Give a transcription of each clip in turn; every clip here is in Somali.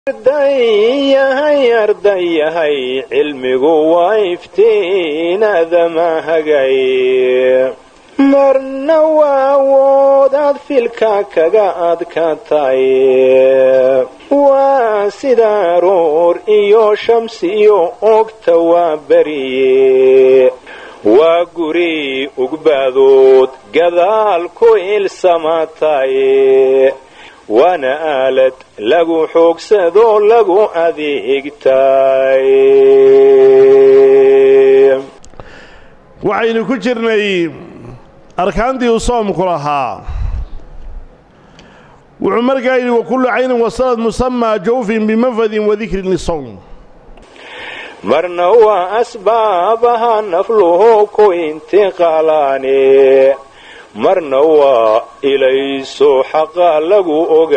ardayahay ardayahay cilmigu waa iftiinadama hagay marna waa awoodaad filka kaga adkatay waa sida aroor iyo shamsi iyo ogta waa beriye waa guri ugbaadood gadaal ku ilsamatay waana aalad lagu xoogsadoo lagu adeegtay waxaynu ku jirnay arkaantii uu soomku lahaa wuxuu markaa yidhi wakullu caynin wasalad musamaa jawfin bimafadin wadikrin lisowm marna waa asbaabaha nafluhu ku intiqaalaane marna waa ilayso xaqa lagu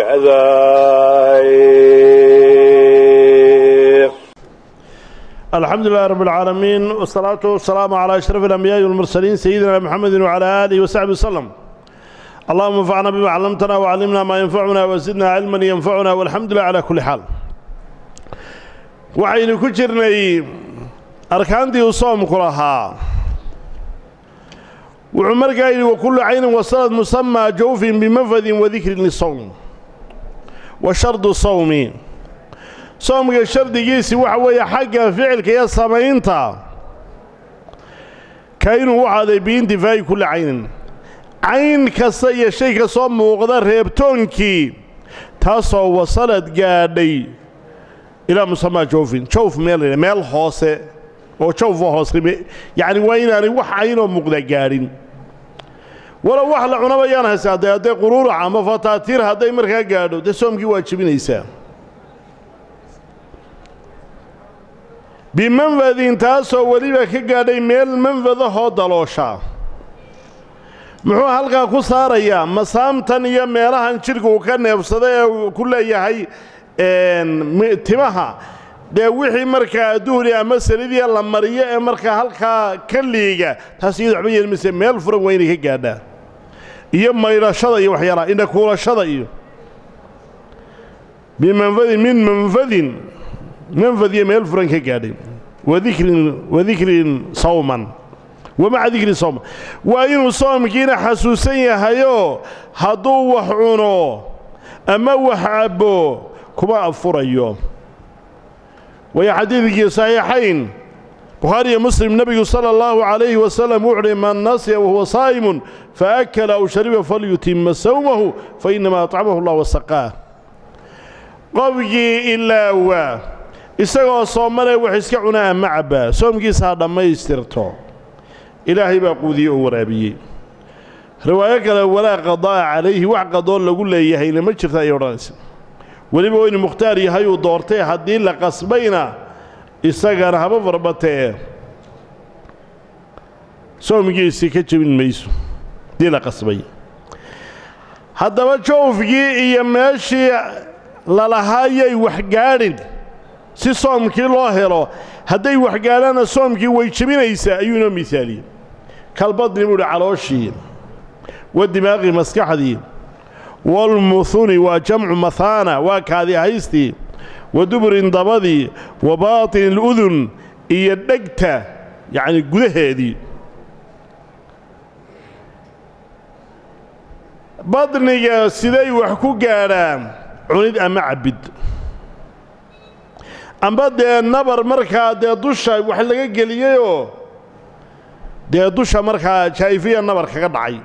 ogaaday alxamdu lilahi rab اlcaalamiin wsalaatu wasalaamu calaa ashraf alambiyaai walmursaliin sayidina mxamedi wcala aalihi wasaxbi waslem allahuma anfacna bima callamtana wcallimna maa yanfacuna wasidna cilman yanfacuna walxamdu lilah cala kulli xaal waxaynu ku jirnay arkaantii uu soomku lahaa wuxuu markaa yidhi wakullu caynin wasalad musamaa jawfin bimafadin wadikrin lisowm wa shardu sawmi soomka shardigiisi waxa weeye xagga ficilka iyo samaynta ka inuu u ahaaday biintifaa'i kulli caynin cayn kasta iyo shay kastoo muuqda reebtoonkii taasoo wasalad gaadhay ilaa musamaa jawfin jawf meel la meel hoose oo jawfa hoose yacni waa inaanay wax caynoo muuqda gaadhin walow wax la cunaba yaan haysa hadday hadday quruurac ama fataatiir hadday markaa gaadho dee soomkii waa jebinaysaa bimanfadin taasoo weliba ka gaadhay meel manfadahoo daloosha muxuu halkaa ku saarayaa masaamtan iyo meelahan jidhka uu ka neebsada ee uu ku leeyahay timaha dee wixii markaa duhri ama salidiya la mariyo ee markaa halkaa ka liiga taas iyado waxba yeelmayse meel furan waa inay ka gaadhaan iyo maydhashada iyo waxyaalaha indhakuulashada iyo bimanfadin min manfadin manfad iyo meel furan ka gaadhay wadikrin wadikrin sawman wamaca dikri sawman waa inuu soomkiina xasuusan yahayoo hadduu wax cuno ama wax cabbo kuma afurayo waya xadiidkii saxiixayn bukhaari iyo muslim nebigu sala allahu calayhi wasalam wuxu uhi man nasiya wahuwa saa'imun faakala aw shariba falyutima sawmahu fa inama acamahu allah wasaqaah qofkii ilaawa isagoo soomane wax iska cunaa ama cabbaa soomkiisa ha dhammaystirto ilaahay baa quudiye oo waraabiyey riwaayo kale walaa qadaa'a calayhi wax qadoo lagu leeyahayna ma jirta ayay odhanaysa weliba waynu mukhtaar yahay uu doortay haddii la qasbayna isagana haba farbatee soomkiisii ka jebin mayso haddii la qasbay haddaba jawfkii iyo meeshii lalahaayay waxgaadhin si soomkii loo helo hadday waxgaadhaanna soomkii way jebinaysaa ayuu inoo misaaliyey kalbadni buu hi calooshii wa dimaaqii maskaxdii waalmuhuni waa jamcu mahaana waa kaadi haystii wa duburin dabadii wa baatini aludun iyo dhegta yacni gudaheedii badniga siday wax ku gaadhaan cunid ama cabbid amba dee nabar markaa dee dusha wax laga geliyeyoo dee dusha markaa jaa'ifiya nabar kaga dhacay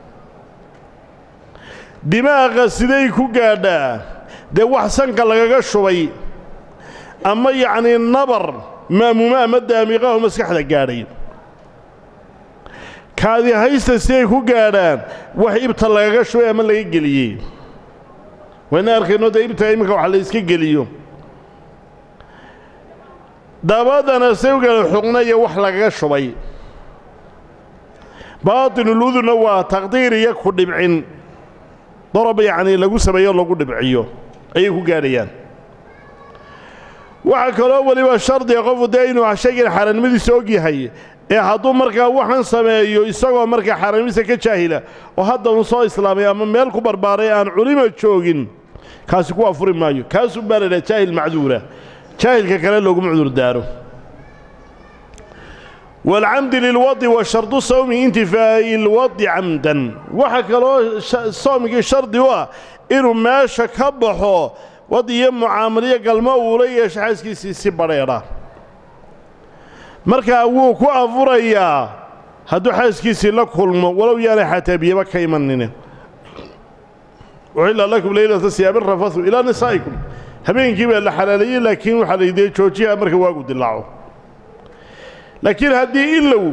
dimaaqa siday ku gaadhaa dee wax sanka lagaga shubay ama yacnii nabar ma'muuma ama daamiiqaho maskaxda gaadhay kaadi haysta siday ku gaadhaan wax ibta lagaga shubay ama laga geliyey wayna arkayno dee ibta iminka wax la yska geliyo dabadana sawgala xuqnaya wax lagaga shubay baatinuludunna waa taqdiir iyo ku dhibcin dorob yacnii lagu sameeyo lagu dhibciyo ayay ku gaadhayaan waxaa kaloo weliba shardiga qofu dee inuu shaygan xaaraannimadiisa og yahay ee hadduu markaa waxaan sameeyo isagoo markaa xaaraannimadiisa ka jaahila oo hadda uu soo islaamay ama meel ku barbaaray aan culimo joogin kaasi ku afuri maayo kaasuu baa la dhaha jaahil macduura jaahilka kale looguma cudur daaro waalcamdi lilwadi wa shardu sawmi intifaa'i lwadi camdan waxaa kaloo soomkii shardi u ah inuu meesha ka baxo wad iyo mucaamaliyo galmo uula yeesho xaaskiisii si badheedha markaa wuu ku afurayaa hadduu xaaskiisii la kulmo walow yaanay xataa biyaba ka imanine uxilla lakum leylata siyaabin rafathu ilaa nisaa'ikum habeenkii baa la xalaaleeyey laakiin waxaa laydee joojiyaa marka waagu dilaaco laakiin haddii ilow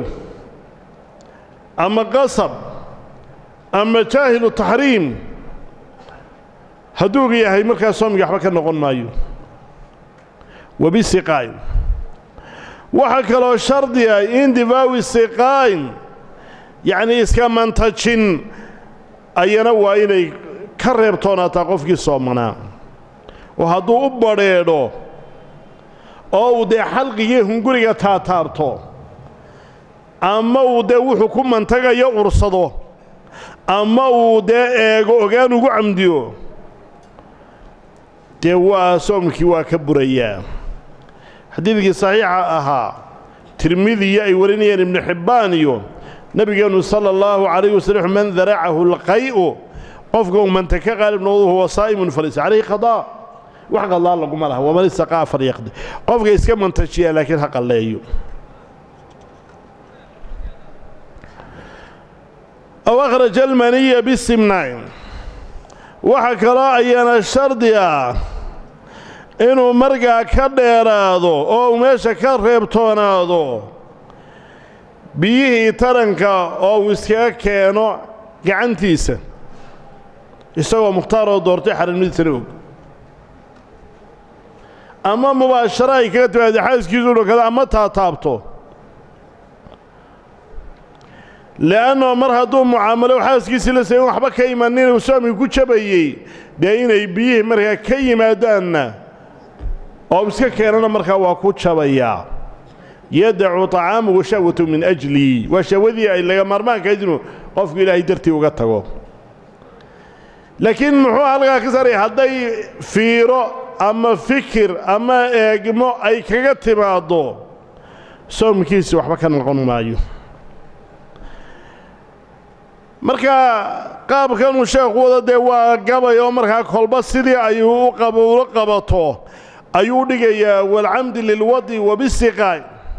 ama qasab ama jaahilu taxriim hadduu yahay markaa soomigii waxba ka noqon maayo wabisiqaa'in waxaa kaloo shardi ah indifaawi siqaa'in yacnii iska mantajin ayana waa inay ka reebtoonaataa qofkii soomanaa oo hadduu u badrheedho oo uu dee xalqigii hunguriga taataarto ama uu dee wuxuu ku mantagayo ursado ama uu dee eego ogaan ugu camdiyo dee waa soomkii waa ka burayaa xadiidkii saxiixa ahaa tirmidiyo ay warinayeen ibnu xibbaan iyo nebigeennu sala allahu calayh wasallam man daracahu lqay'u qofka uu manta ka qaalib noqdo huwa saa'imun falaysa calayhi qadaa wax qallaa laguma laha waman istaqaa falyaqdi qofka iska mantajiyaa laakiin ha qalleeyo aw akhraja almaniya bisimnaain waxaa kaloo ayana shardi ah inuu markaa ka dheeraado oo uu meesha ka reebtoonaado biyihii taranka oo uu iskaga keeno gacantiisa isagoo mukhtaaroo doortay xaranimadiisana og ama mubaasharo ay kaga timaado xaaskiisu dhokada ama taataabto le'annoo mar hadduu mucaamalo xaaskiisii la sayin waxba ka imanin uu soomkii ku jabayey dee inay biyihii markaa ka yimaadaanna oo iska keenana markaa waa ku jabayaa yadacu طacaamuhu shahwatu min ajlii waa shahwadii ay laga maarmaankahayd inuu qofku ilaahay dartii uga tago laakiin muxuu halkaa ka saaraya hadday fiiro ama fikir ama eegmo ay kaga timaaddo soomkiisi waxba ka noqon maayo markaa qaabkanuu sheekhu wada dee waa gabay oo markaa kolba sidii ayuu ula qabato ayuu dhigayaa waalcamdi lilwadi wabisiqaa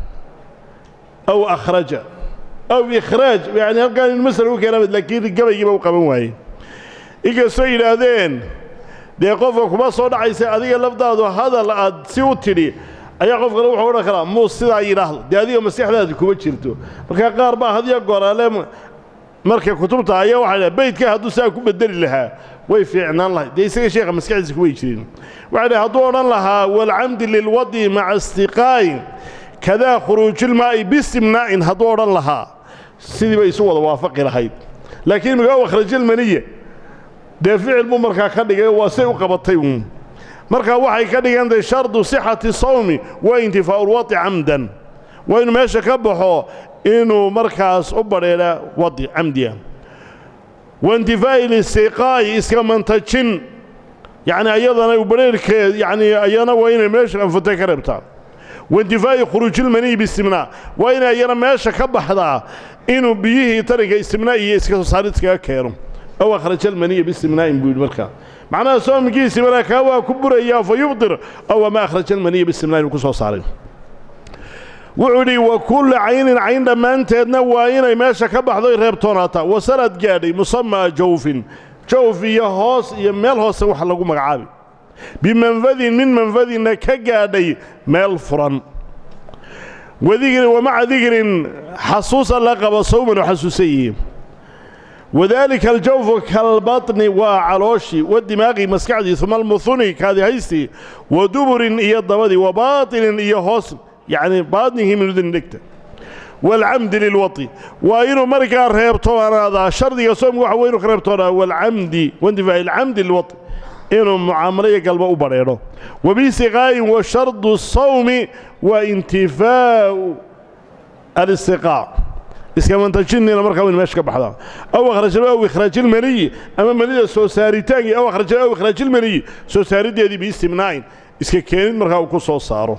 aw akhraja aw ikhraaj yani halkaan in masala u keena laakiin gabaygiiba u qaban waaye inkastoo yidhaahdeen dee qofka kuma soo dhacaysa adiga lafdaadu hadal aad si u tidhi ayaa qof kale wuxuu odhan karaa muus sidaa yidhaahdo dee adiga maskaxdaadi kuma jirto markaa qaar baa hadiyo goraale marka kutubta ayaa waxaa dhaha beydka hadduu saa ku bedeli lahaa way fiicnaan lahay dee isaga sheekha maskaxdiisa kumay jirin waxay dhahay hadduu odhan lahaa waalcamdi lilwadi maca istiqaa'in kadaa khuruujilmaa'i bistimnaa'in hadduu odhan lahaa sidiiba isu wada waafaqi lahayd laakiin migaa akhrajilmaniya dee ficil buu markaa ka dhigay waa say u qabatay uun markaa waxay ka dhigantahay shardu sixati sawmi waa intifaa'u lwadi camdan waa inuu meesha ka baxo inuu markaas u badheedha wadi camdiya waintifaa'i listiqaa'i iska mantajin yacni ayadana u badheerhkeed yacni ayana waa inay meesha anfutay ka reebtaan waintifaa'i khuruujilmaniyi bistimnaa waa inay ayana meesha ka baxdaa inuu biyihii tarinka istimnaa iyo iska soo saarid iskaga keeno aw akhraja almaniya bistimnaa'in buu yidhi markaa macnaha soomkiisi markaa kaa waa ku burayaa fa yubdir aw ama akhraja almaniya bistimnaa'in uu ku soo saaray wuxuu yidhi wa kullu caynin cayn dhammaanteedna waa inay meesha ka baxdoy reebtoonaataa wasalad gaadhay musamaa jawfin jawf iyo hoos iyo meel hoose wax lagu magacaabi bimanfadin min manfadinna ka gaadhay meel furan wadigrin wamaca digrin xasuusa la qabo sawman oo xasuusan yihiin wadaalika aljawfu kalbatni waa calooshii wadimaaqi maskaxdii uma almuhuni kaadihaystii wa duburin iyo dabadii wa baatinin iyo hoos yacni baadnihii min uduni dhegta waalcamdi lilwadi waa inuu markaa reebtoonaadaa shardiga soomka waxa wey inu ka reebtoonaa waalcamdi waintifaa'i alcamdi lilwadi inuu mucaamalo iyo galba u badheedho wabisiqaa'in wa shardu sawmi waa intifaa'u alistiqaa iskamantajinina markaa wayn meesha ka baxdaa aw akhrajal aw ikhraajilmaniyi ama manida soo saaritaankii aw akhrajal aw ikhraajilmaniyi soo saariddeedii biistimnaa'in iska keenid markaa uu ku soo saaro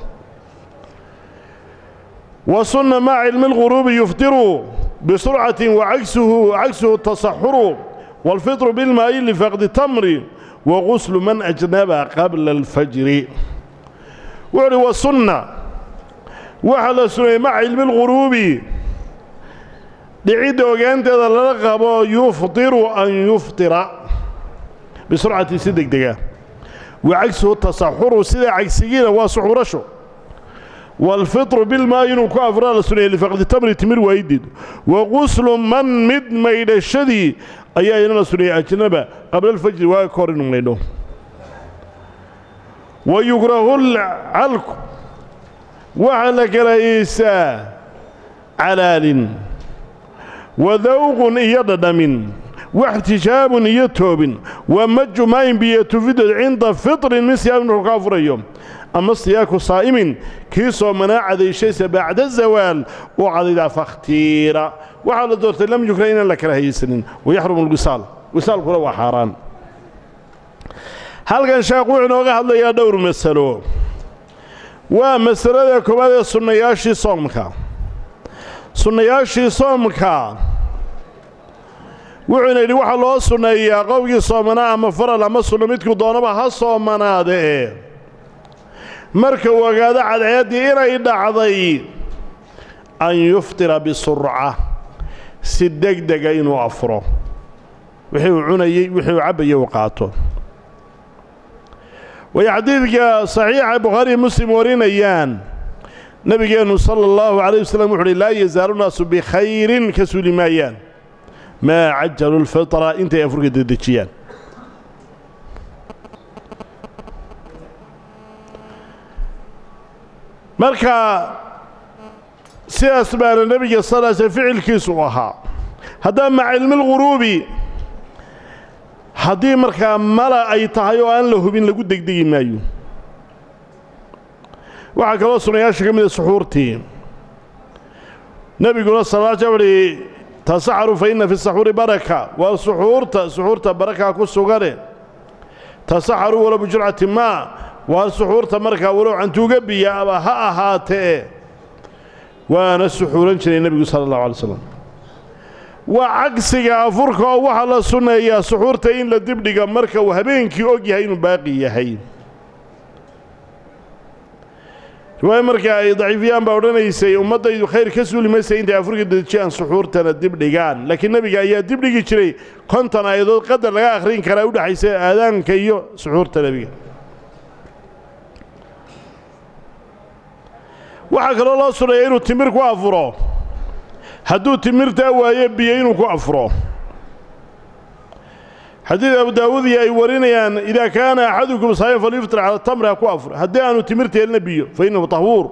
wa sunna maca cilmi lguruubi yufdiru bisurcatin wacagsuhu cagsuhu tasaxuru waalfitru bilmaa'i lifaqdi tamri wa guslu man ajnaba qabla alfajri wuxu uhi wa sunna waxaa la sunnayey maca cilmi lguruubi dhicidda ogaanteeda lala qabo yufdiru an yuftira bisurcatin si degdega wa cagsuhu tasaxuru sida cagsigiina waa suxurasho waalfitru bilmaa inuu ku afraa la suneeyey lifaqdi tamri timir waayideed wa quslu man mid maydhashadii ayaa ina la suneeyey ajnaba qabla alfajri waaga ka hor inuu maydho wa yukrahu lcalku waxaa la karaahiyeysaa calaalin wa dawqun iyo dhadhamin waxtijaabun iyo toobin wa maju maayin biyo tufidood cinda fitrin min siyaamin markuu ka afurayo ama siyaaku saa'imin kii soomanaa cadayshaysa bacda zawaal uu cadaydaa fakhtiira waxaa la doortay lam yukra inaan la kala hayaysanin wayaxrumu alwisaal wisaalkuna waa xaaraan halkan sheekh wuxuu inooga hadlayaa dhowr masalo waa masalada koowaad ee sunnayaashii soomka sunnayaashii soomka wuxuuna yidhi waxaa loo sunneeyaa qofkii soomanaa ama faral ama sunno midku doonaba ha soomanaade ee marka uu ogaado cadceeddii inay dhacday an yuftira bisurca si degdega inuu afuro wixii uu cunayey wixii uu cabbayey uu qaato way xadiidka saxiixa bukhaariiyo muslim warinayaan nebigeennu sala allahu calayh wasalam wuxu uhi laa yazaalu naasu bikhayrin ka suuli maayaan maa cajalu lfitra intay afurka dedejiyaan marka sidaas baana nebiga sal sl ficilkiisu u ahaa haddaa maca cilmilguruubi haddii markaa mala ay tahay oo aan la hubin lagu degdegi maayo waxaa kaloo sunayaasha ka mida suxuurtii nebiguna sal sl uhi tasaxaru fa inna fi saxuuri baraka waa suxuurta suxuurta barakaa ku sugane tasaxaru walow bijurcati maa waa suxuurta markaa walow cantuuga biya aba ha ahaatee waana suxuuran jiray nebigu sala allahu alay slam waa cagsiga afurka oo waxaa la sunneeyaa suxuurta in la dibdhiga marka uu habeenkii og yahay inuu baaqi yahay riwaaya markaa ay daciifiyaan baa odhanaysay ummaddaydu khayr ka suuli maysa intay afurka dedejiyaan suxuurtana dibdhigaan laakiin nebiga ayaa dibdhigi jiray konton aayadood qadar laga akhrin karaa udhexaysa aadaanka iyo suxuurta nebiga waxaa kaloo loo sunneeya inuu timir ku afuro hadduu timirtaa waayo biyo inuu ku afuro xadiid abu daawuud iyo ay warinayaan idaa kaana axadukum saayan falyuftir cala tamri ha ku afur haddii aanu timirta helna biyo fa innahu tahwuur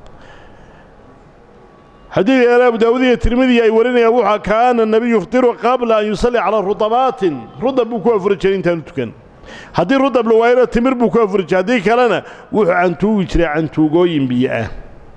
xadiid yaale abu daawuud iyo tirmidiya ay warinayaan wuxaa kaana nebiyu yuftiru qabla an yusalli calaa rudabaatin rudab buu ku afuri jiray intaanu tukan haddii rudab la waayana timir buu ku afuri jiray haddii kalena wuxuu cantuugi jiray cantuugooyin biyo ah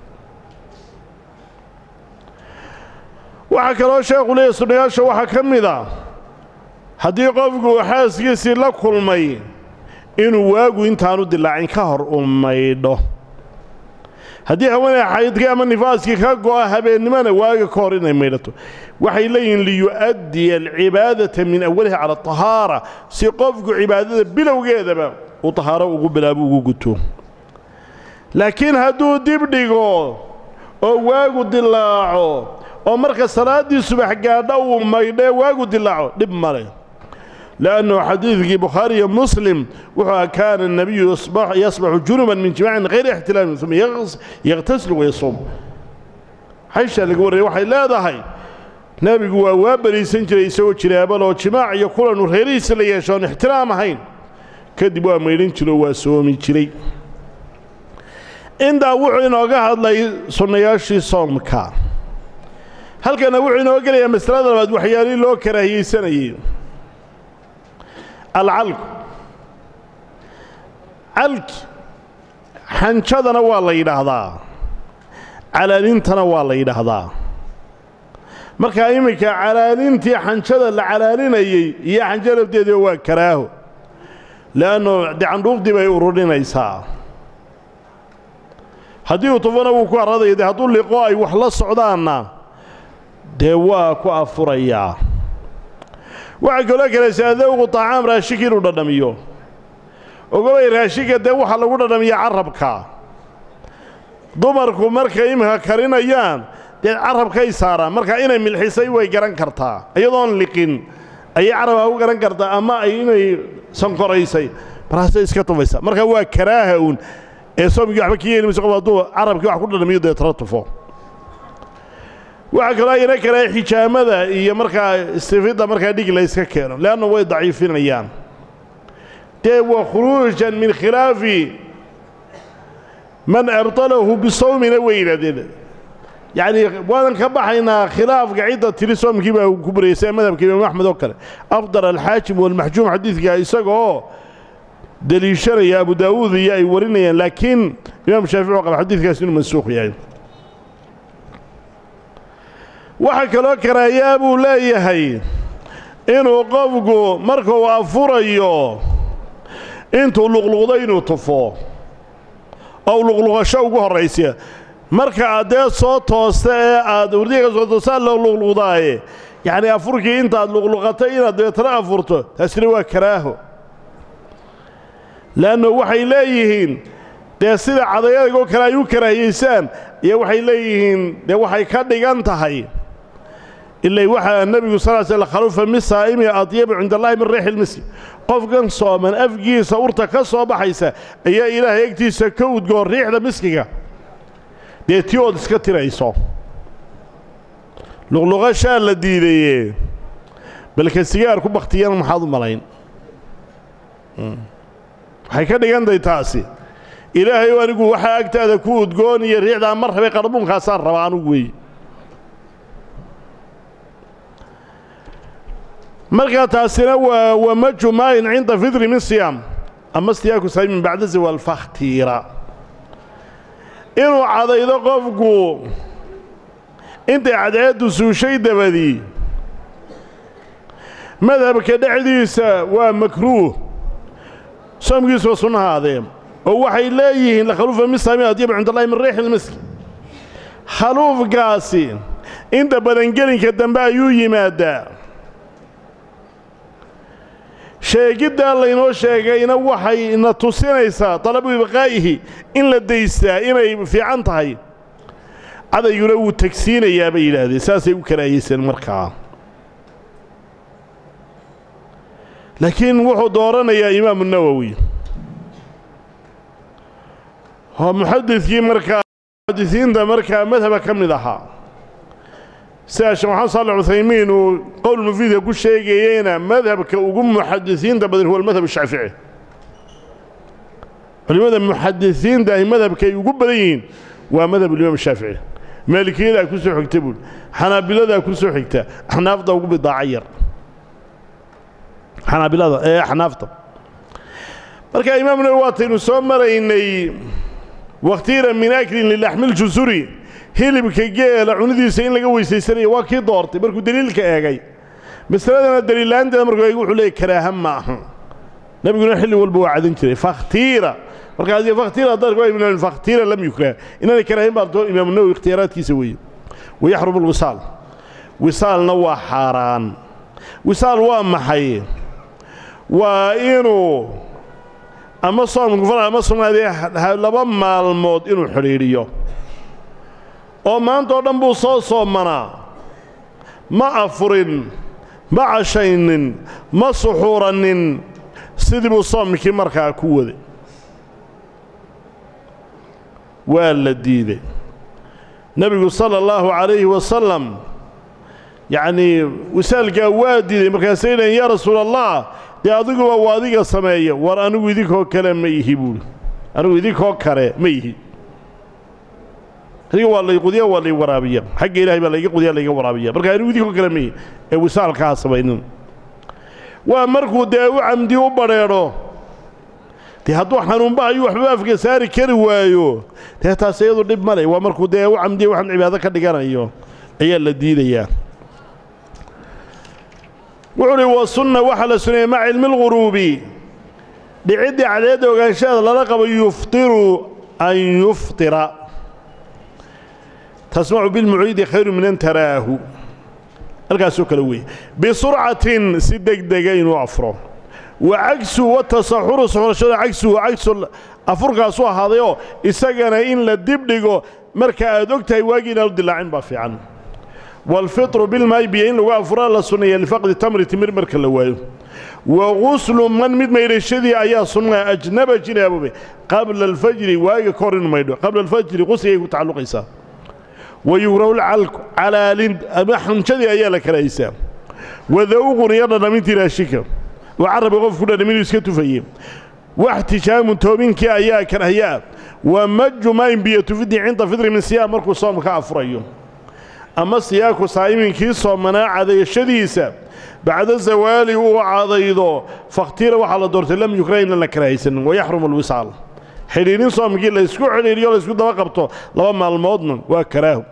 waxaa kaloo sheekhu leeyahy sunnayaasha waxaa ka mid a haddii qofku xaaskiisii la kulmay inuu waagu intaanu dilaacin ka hor u maydho haddii haweeney xaydkii ama nifaaskii ka go'a habeennimona waaga ka hor inay maydhato waxay leeyihiin liyu'addiya alcibaadata min awaliha cala atahaara si qofku cibaadada bilowgeedaba uu tahaaro ugu bilaabo ugu guto laakiin hadduu dib dhigo oo waagu dilaaco oo marka salaaddii subax gaadha uu maydhee waagu dilaaco dhib male لأنه xadيiثkii bukhaarي iyo mslim wuxuu a kaana النabiyu yasbaxu junuban min jimacin غayri اxtilaamin ثuma yaktasil wayasuum xayshaa laga warraya waxay leedahay nebigu waa waa beriisan jiray isagoo jinaabaloo jimaac iyo kulanu reerihiisa la yeesho oon ixtiraam ahayn kadib waa maydhan jiro waa soomi jiray intaa wuxuu inooga hadlay sunnayaashii soomka halkana wuxuu inoo gelayaa masalada labaad waxyaalihii loo karaahiyeysanayay alcalku calki xanjadana waa la yidhaahdaa calaalintana waa la yidhaahdaa markaa iminka calaalintii xanjada la calaalinayey iyo xanjo lafteediba waa karaaho le'anno dee candhuufdii bay ururinaysaa haddii uu tufana wuu ku harradaya dee hadduu liqo ay wax la socdaanna dee waa ku afurayaa waxaa kaloo kalaysaa dawqu طacaam raashinka inuu dhadhamiyo ogobay raashinka dee waxaa lagu dhadhamiya carabka dumarku markay iminka karinayaan dee carabkay saaraan marka inay milxisay way garan kartaa iyadoon liqin ayay carabka ku garan kartaa ama ay inay sankoraysay markaasay iska tufaysaa marka waa karaaha uun ee soomkii waxba ka yeeli mayso qof hadduu carabkii wax ku dhadhamiyo dee tala tufo waxaa kaloo ayana karaa xijaamada iyo markaa istifidda markaa dhig la yska keeno leanna way daciifinayaan dee wa khuruujan min khilaafi man abtalahu bisawmina way yidhahdeen yacnii waadan ka baxaynaa khilaafka cidda tiri soomkii baa ku baraysa ee madhabka imaam axmed oo kale afdal alxaajim walmaxjuum xadiidka isagoo deliishanaya abu daawuud iyo ay warinayaan laakiin imaam shaafici oo qaba xadiidkaas inuu mansuuq yahay waxaa kaloo karaayaa buu leeyahay inuu qofku markuu afurayo intuu luqluqdo inuu tufo oo luqluqasho ugu horraysa marka aad dee soo toosta ee aad urdiga ka soo toosta loo luqluqdaaye yacnii afurkii intaad luqluqatay inaad dabeetana afurto taasina waa karaaho le'anno waxay leeyihiin dee sida cadayadagoo kale ay u karaahiyaysaan iyo waxay leeyihiin dee waxay ka dhigan tahay ilay waxaa nebigu sal sl khalufa min saa'imi adyabu cinda allahi min riixi lmisri qofkan sooman afgiisa urta ka soo baxaysa ayaa ilaahay egtiisa ka udgoon riixda miskiga dee tii ood iska tirayso luqluqashaa la diidaye balka sigaar ku bakhtiyana maxaad u malayn waxay ka dhigantahay taasi ilaahay o anigu waxaa agtaada ku udgoon iyo riixdaa mar rabay qarbuunkaasaan rabaa anugu weeye markaa taasina waa wamaju maayin cinda fidri min siyaam ama stiyaaku saymin bacda zawaal fakhtiira inuu cadaydo qofku intay cadceeddu suushay dabadii madhabka dhexdiisa waa makruuh soomkiisuwa sunnahaadee oo waxay leeyihiin lakhaluufa min saami adyabu cinda allahi min riixi lmiski khaluufkaasi inta badangelinka dambe ayuu yimaadaa sheegiddaa laynoo sheegayna waxay na tusinaysaa talabu ibqaa'ihi in la daystaa inay fiican tahay cadayguna wuu tegsiinayaa bay yidhaahdeen saasay u karaahiyseen markaa laakiin wuxuu dooranayaa imaamu nawowi oo muxadidkii markaa muxadisiinta markaa madhaba ka mid ahaa sida sheekh maxamed saalax cuthaymiin uu qowl mufiidka ku sheegayeyna madhabka ugu muxadisiinta badan huwa almadhab ashaafici culimmada muxadisiinta ahi madhabkay ugu badan yihiin waa madhab ulimaam shaafici maalikiyadaa ku soo xigta buul xanaabiladaa ku soo xigta axnaafta ugu bidaaca yar xanaabilada ee axnaafta marka imaam nawowi waataynu soo maraynay wakhtiira min aklin lilaxmiljusuri hilibka geela cunidiisa in laga weysaysanayo waa kii doortay markuu deliilka eegay masaladana daliillaanteeda markuu eegay wuxuu leeyay karaaha ma aha nebiguna xilli walba waa cadan jiray fakhtiira markaas fakhtiira haddaad fakhtiira lam yukrah inaanay karaahin baa doo imaamu nawowi ikhtiyaaraadkiisa weeye wayaxrumu alwisaal wisaalna waa xaaraan wisaal waa maxay waa inuu ama soomku fal ama sugnaadee laba maalmood inuu xidhiidhiyo oo maanta oo dhan buu soo soomanaa ma afurin ma cashaynin ma suxuuranin sidii buu soomkii markaa ku waday waa la diiday nebigu sala allahu calayhi wasalam yacnii wisaalkaa waa diiday markaasay dhahen yaa rasuula allah dee adiguba waa adiga sameeya war anigu idinkoo kale ma ihi buuhi anigu idinkoo kale ma ihi adiga waa lay qudiya waa lay waraabiya xagga ilahay baa layga qudiya layga waraabiya marka anigu idinkoo kale ma ihi ee wisaalkaa samaynin waa markuu dee u camdi u badrheedho dee hadduu xanuunba ayuu waxba afka saari kari waayo dee taas iyadu dhib ma le waa markuu dee u camdiya waxaan cibaado ka dhiganayo ayaa la diidayaa wuxuu uhi wa sunna waxaa la suneeyey maca cilmi lguruubi dhiciddii cadceedda ogaanshaheeda lala qabo yuftiru an yuftira tasmacu bilmuciidi khayru min an taraahu halkaasoo kale weeye bisurcatin si degdega inuu afro wa cagsu watasaxuru soxorashada cagsu wa cagsu afurkaasu ahaadayoo isagana in la dibdhigo marka aad og tahay waagii inaanu dilaacin baa fiican waalfitru bilmaayi biyo in lagu afuraa la sunneeya lifaqdi tamri timir marka la waayo wa guslu man mid maydhashadii ayaa sunnaa ajnaba jinaabobe qabla alfajri waaga ka hor inu maydho qabla alfajri qusligay ku tacalluqaysaa wa yugrahu lcalku calaalin ama xunjadii ayaa la karahaysaa wadawqun iyo dhadhamintii raashika oo carabka qofku dhadhaminuu iska tufaye waxtijaamun toobinkii ayaa karahyaa wa maju maayin biyo tufidii cinda fidri min siyaam markuu soomka afurayo ama siyaaku saa'iminkii soomanaa cadayashadiisa bacda zawaali uu cadaydo fakhtira waxaa la doortay lam yukrah inaan la karahaysanin wayaxrumu alwisaal xidhiidhin soomkii la ysku xidhiidhiyo la ysku daba qabto laba maalmoodna waa karaahu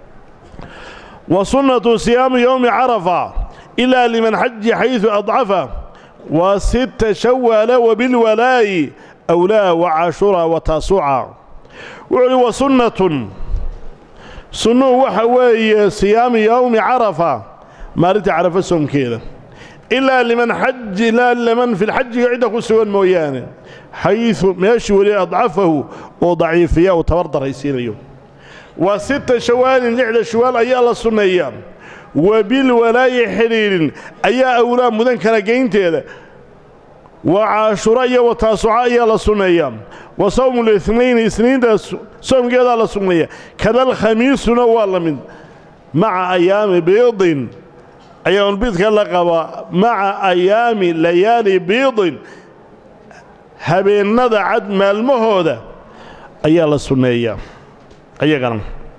wa sunnatu siyaamu yowmi carafa ilaa liman xaji xaydu adcafa wa sita shawaala wabilwalaa'i awlaa wa cashuraa wa taasuca wuxuu uhi wa sunnatun sunnuhu waxa weeye siyaamu yowmi carafa maalinta carafa soomkeeda ilaa liman xaj ilaa liman fi lxajiga cidda ku sugan mooyaane xayu meeshii weli adcafahu oo daciifiya uu tabar daraysiinayo waa sita shawaalin lixda shawaal ayaa la sunneeyaa wa bilwalaayi xidhiidhin ayaa awlaa mudan kala geynteeda wa caashura iyo wa taasuca ayaa la sunneeyaa wa sawmu lithnayni isniinta soomkeedaa la sunneeya kadalkhamiisuna waa la mid maca ayaami biidin ayaamulbiidka la qaba maca ayaami layaali biidin habeennada cad maalmahooda ayaa la sunneeyaa ayagana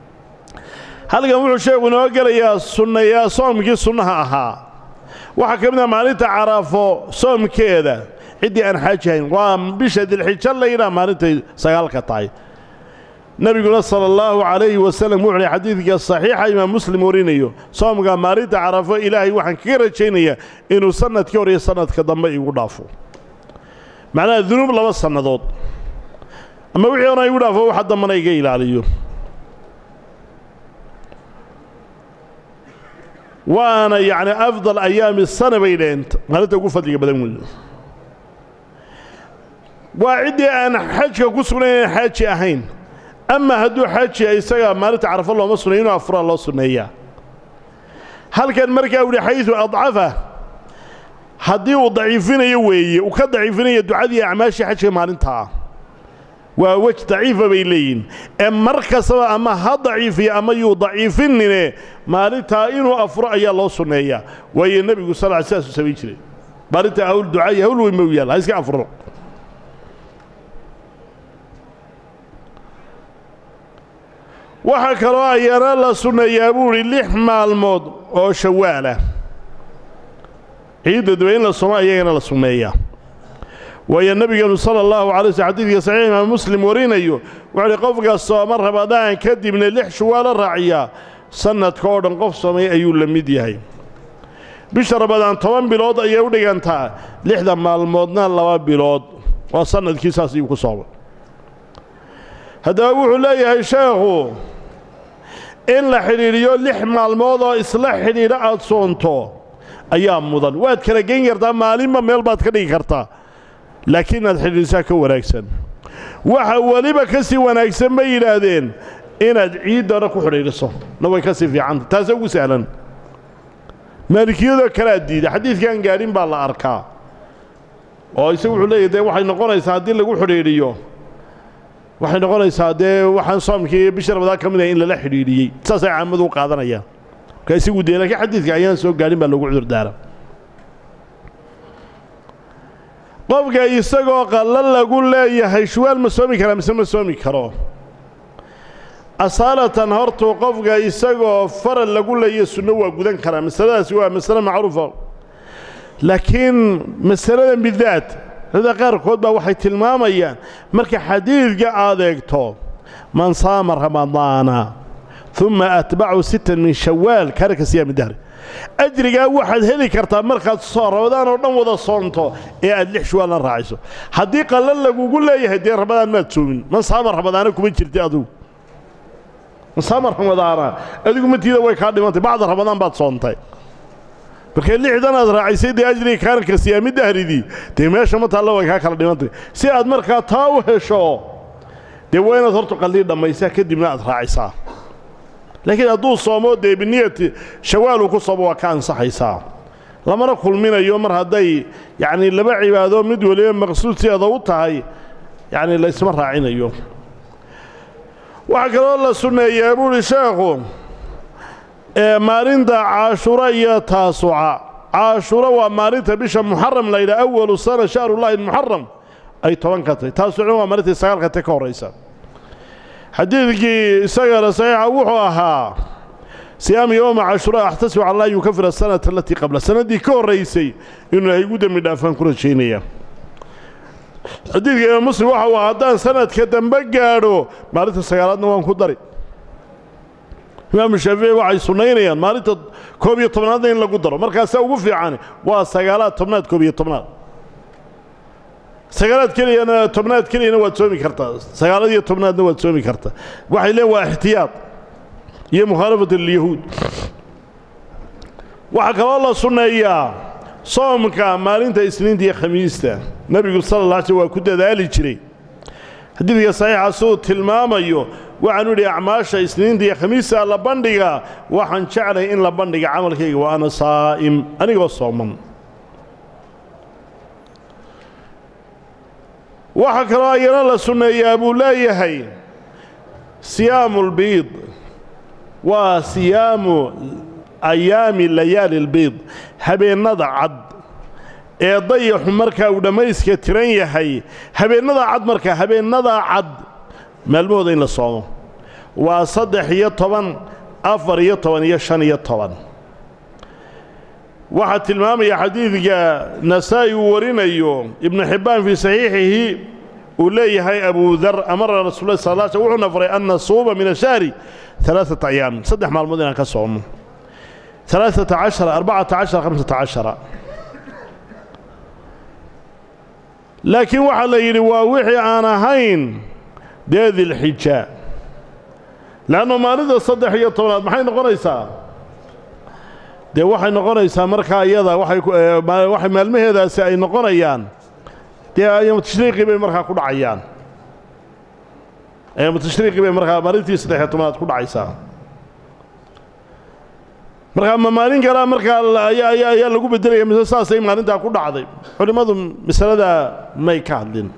halkan wuxuu sheekhu inoo gelayaa sunnayaa soomkii sunnaha ahaa waxaa ka mid ah maalinta caraafo soomkeeda ciddii aan xaaji hayn waa bisha dilxijo laydhaha maalintay sagaalka tahay nebiguna sala allahu calayhi wasalam wuxuu lay xadiidka saxiixa imaam muslim warinayo soomka maalinta carafo ilaahay waxaan kaga rajaynayaa inuu sannadkii hor iyo sannadka dambe igu dhaafo macnaha dunuub laba sannadood ama wixii hona igu dhaafo waxa dambana iga ilaaliyo waana yacni afdal ayaami sana bay dhaheen maalinta ugu fadliga badan weeye waa ciddii aan xajka ku sugnayn aan xaaji ahayn ama hadduu xaajiya isaga maalinta carafo looma sunnay inuu afuraa loo sunneeyaa halkan markaa u yihi xaydu adcafa haddii uu daciifinayo weeye uu ka daciifinayo ducadii acmaashii xajka maalintaa waa wej daciifa bay leeyihin ee mar kastaba ama ha daciifiya ama yuu daciifinine maalintaa inuu afuro ayaa loo sunneeyaa waayo nebigu sal sidaasuu samayn jiray maalintaa hawl ducaayi hawl weyn ma u yaalla ha iska afuro waxaa kaloo ayana la sunneeyaa buu idhi lix maalmood oo shawaalah ciidda daba in la somo ayagana la sunneeyaa waayo nebigeenu sala allahu calay sl xadiidka saxiix imaam muslim warinayo wuxuu uhi qofka sooma rabadaan kadibna lix shawaalo raaciyaa sannadka oo dhan qof soomay ayuu la mid yahay bisha rabadaan toban bilood ayay u dhigantaa lixda maalmoodna laba bilood waa sannadkii saas ayuu ku soomay haddaba wuxuu leeyahay sheekhu in la xidhiidhiyo lix maalmood oo isla xidhiidha aad soonto ayaa mudan waad kala geyn kartaa maalinba meel baad ka dhigi kartaa laakiin inaad xidhiidhisaa ka wanaagsan waxa weliba ka sii wanaagsan bay yidhaahdeen inaad ciiddana ku xidhiidhiso na way ka sii fiicanta taase ugu sahlan maalikiyadoo kalea diida xadiidkaan gaadhin baa la arkaa oo isagu wuxuu leeyahy dee waxay noqonaysaa haddii lagu xidhiidhiyo waxay noqonaysaa dee waxaan soomkii iyo bisha rabadaan ka mid ahay in lala xidhiidhiyey saasay caamadu u qaadanayaan marka isagu dee laakiin xadiidka ayaan soo gaadhin baa lagu cudurdaara qofka isagoo qallo lagu leeyahay shuwaal ma soomi karaa mise ma soomi karo asaalatan hortuu qofka isagoo faral lagu leeyahay sunno waa gudan karaa masaladaasi waa masale macruufa laakiin masaladan bidaat dada qaarkood baa waxay tilmaamayaan marka xadiidka aad eegto man saama ramadaana uma atbacu sittan min shawaal kaana ka siyaami dahri ajrigaa waxaad heli kartaa markaad rabadaan oo dhan wada soonto ee aad lix shuwaalna raacayso haddii qallan lagugu leeyahay dee rabadaan maad soomin man saama ramadaana kuma jirta adugu man saama ramadaana adigu matiida way kaa dhimantay bacda ramadaan baad soontay markay lixdan aad raacaysay dee ajriga kaanka siyaami dahridii dee meesha ma taalla way kaa kala dhimantay si aad markaa taa u hesho dee waa inaad horta qallii dhammaysaa kadibna aad raacisaa laakiin hadduu soomo dee biniyati shawaaluu ku soomo waa ka ansaxaysaa lamana kulminayo mar hadday yacnii laba cibaado mid weliba maqsuudseeda u tahay yacnii laysma raacinayo waxaa kaloo la sunneeyaa buuhi sheekhu ee maalinta caashura iyo taasuca caashura waa maalinta bisha muxaram la yidhaha awalu sana shahrullaahi muxaram ay toban ka tahy taasucna waa maalintai sagaalka te ka horraysa xadiidkii isagana saxiixa wuxuu ahaa siyaam yowma cashuraa axtasib cala an yukafir asanata alatii qabla sannaddii ka horraysay inuu ay igu dembi dhaafaan ku rajaynaya xadiidka imaam muslim waxa uu ahaa haddaan sanadka dambe gaadho maalinta sagaalaadna waan ku dari imaamu shaafici waxay sunnaynayaan maalinta koob iyo tobnaadna in lagu daro markaasaa ugu fiican waa sagaalaad tobnaad koob iyo tobnaad sagaalaad keliyana tobnaad keliyana waad soomi kartaa sagaalad iyo tobnaadna waad soomi kartaa waxay leen waa ixtiyaad iyo mukhaalafat lilyahuud waxaa kaloo la sunneeyaa soomka maalinta isniinta iyo khamiista nebigu sala alla alay slm waa ku dadaali jiray xadiidka saxiixa siduu tilmaamayo waxaanu idhi acmaasha isniinta iyo khamiista la bandhiga waxaan jeclay in la bandhiga camalkayga wa ana saa'im anigoo sooman waxaa kaloo ayana la sunneeyaa buu leeyahay siyaamu lbiid waa siyaamu ayaami layaali lbiid habeennada cad ee dayaxu markaa uu dhammayska tiran yahay habeennadaa cad markaa habeennadaa cad maalmahooda in la soomo waa saddex iyo toban afar iyo toban iyo shan iyo toban waxaa tilmaamaya xadiidka nasaa'i uu warinayo ibnu xibbaan fii saxiixihi uu leeyahay abu dar amara rasul lah sal sl wuxuuna faray an nasuuba min ashahri alaaata ayaam saddex maalmood inaan ka soomo alaaata cashara arbacata cashara hamsata cashara laakiin waxaa la yidhi waa wixii aan ahayn dee dilxija leannu maalinta saddex iyo tobnaad maxay noqonaysaa dee waxay noqonaysaa markaa iyada waxay maalmaheedaasi ay noqonayaan dee ayaamu tashriiqii bay markaa ku dhacayaan ayaamu tashriiqii bay markaa maalintii saddexiyo tobnaad ku dhacaysaa markaa ma maalin kalaa markaa ayaa lagu beddelaya mise saasay maalintaa ku dhacday culimmadu masaladaa may ka hadlin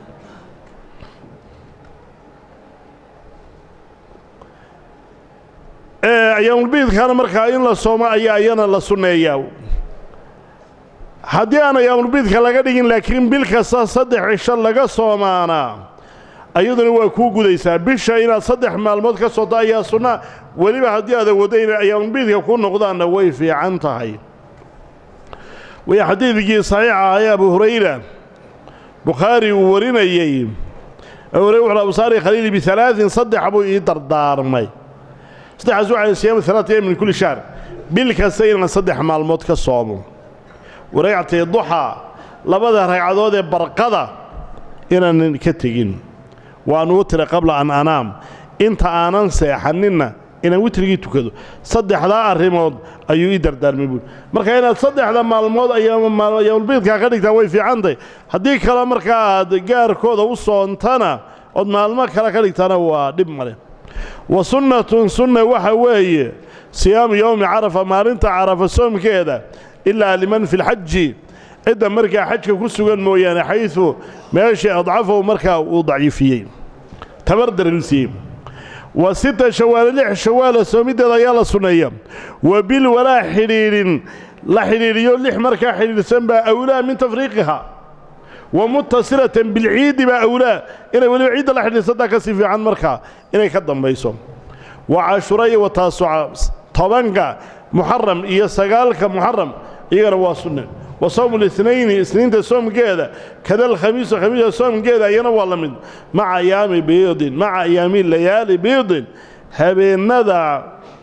ayaamulbiidkana markaa in la soomo ayaa ayana la sunneeyaa haddii aan ayaamulbiidka laga dhigin laakiin bil kasta saddex cisho laga soomaanaa ayaduna waa kuu gudaysaa bisha inaad saddex maalmood ka soonto ayaa sunnaa weliba haddii aad awooddo inay ayaamulbiidka ku noqdaanna way fiican tahay way xadiidkii saxiixa ah ee abu hurayra bukhaari uu warinayey abu hurayra wuxuu abusaari khaliili bialaain saddex buu ii dardaarmay saddexaas waxay siyaamu alaata yam min kulli shahr bil kasta inaan saddex maalmood ka soomo waragcatay duxaa labada ragcadood ee barqada inaanan ka tegin waan wutira qabla an anaam inta aanan seexaninna inaan witrigii tukado saddexdaa arrimood ayuu ii dardaarmay buuri marka inaad saddexda maalmood ayaamulbiidkaa ka dhigtaan way fiicantahy haddii kale markaa aad gaarkooda u soontana ood maalmo kale ka dhigtaana waa dhib male wa sunnatun sunna waxa weeye siyaamu yowmi carafa maalinta carafa soomkeeda ilaa liman fi lxaji cidda markaa xajka ku sugan mooyaane xaysu meeshii adcafahu markaa uu daciifiyey tabar darilsiiyey wa sita shawaale lix shawaala soomiddeeda ayaa la sunneeya wa bil walaa xidhiidhin la xidhiidhiyo lix markaa xidhiidhsan baa awlaa min tafriiqiha wa mutasilatan bilciidi baa awlaa inay weliba ciidda la xidhiidhsantaa ka sii fiican markaa inay ka dambayso wa cashura iyo wa taasuca tobanka muxaram iyo sagaalka muxaram iyagana waa sunne wa sawmu litnayni isniinta soomkeeda kada alkhamiisu khamiisa soomkeeda iyana waa la mid maca ayaami biidin maca ayaami layaali biidin habeennada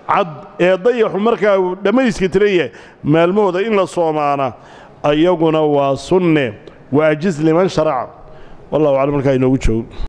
cad ee dayaxu markaa uu dhammayska tiran yahay maalmahooda in la soomaana ayaguna waa sunne waajiz liman sharaca wallahu aclam markaa inoogu joogo